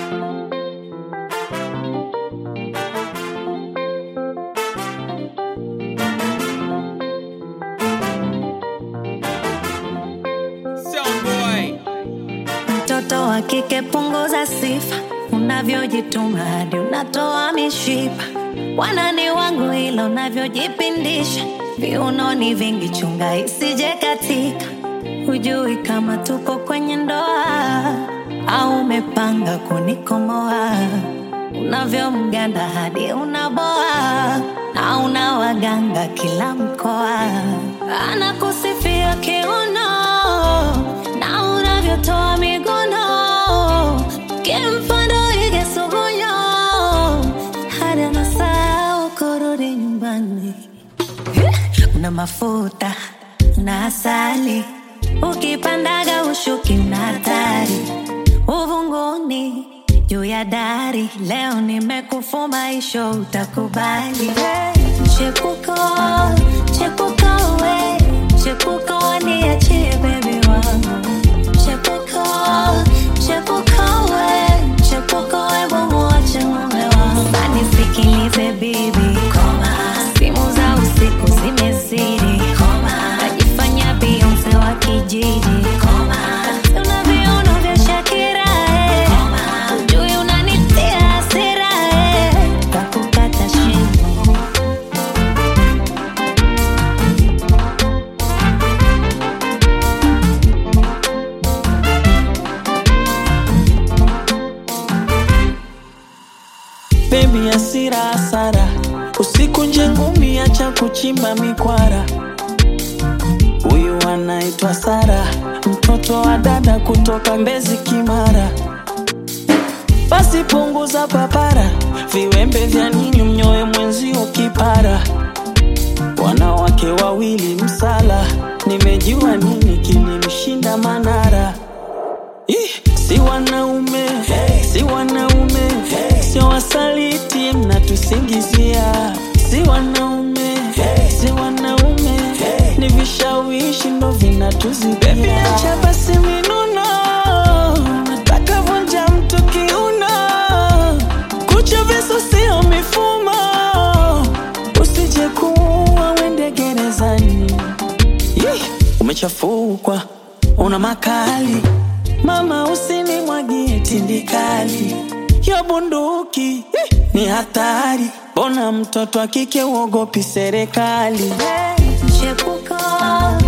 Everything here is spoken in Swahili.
Mtoto wa kike punguza sifa, unavyojituma hadi unatoa mishipa. Wanani wangu ila unavyojipindisha, viunoni vingi, chunga isije katika. Hujui kama tuko kwenye ndoa au umepanga kunikomoa. Unavyomganda hadi unaboa na una waganga kila mkoa, anakusifia kiuno na unavyotoa miguno kimfano ige sugunyo hadi anasahau kurudi nyumbani. Una mafuta na asali, ukipandaga ushuki una hatari uvunguni juu ya dari. Leo nimekufuma isho, utakubali chepuko chepuko we chepuko niachie bebi wangu chepuko chepuko we chepuko we bumuache mume wangu anisikilize bibi koma simu za usiku zimezidi koma najifanya bionse wa kijiji koma una viuno vya shakira eh. ujui unanitia hasira eh. kakukata shingo Baby asira hasara, usiku nje ngumi, acha kuchimba mikwara. Huyu anaitwa Sara, mtoto wa dada kutoka Mbezi Kimara. Basi punguza papara, viwembe vya nini mnyoe mwenzio kipara. Wanawake wawili msala, nimejua nini kilimshinda Manara. Ih, si wanaume si wanaume sio wasaliti mnatusingizia si wanaume si wanaume ni vishawishi ndo vinatuzibia acha basi minuno nataka vunja mtu kiuno kucha visu sio mifumo usije kuua wende gerezani Yeh, umechafukwa una makali mama usinimwagie tindikali yo bunduki eh, ni hatari bona mtoto akike uogopi serikali chepuko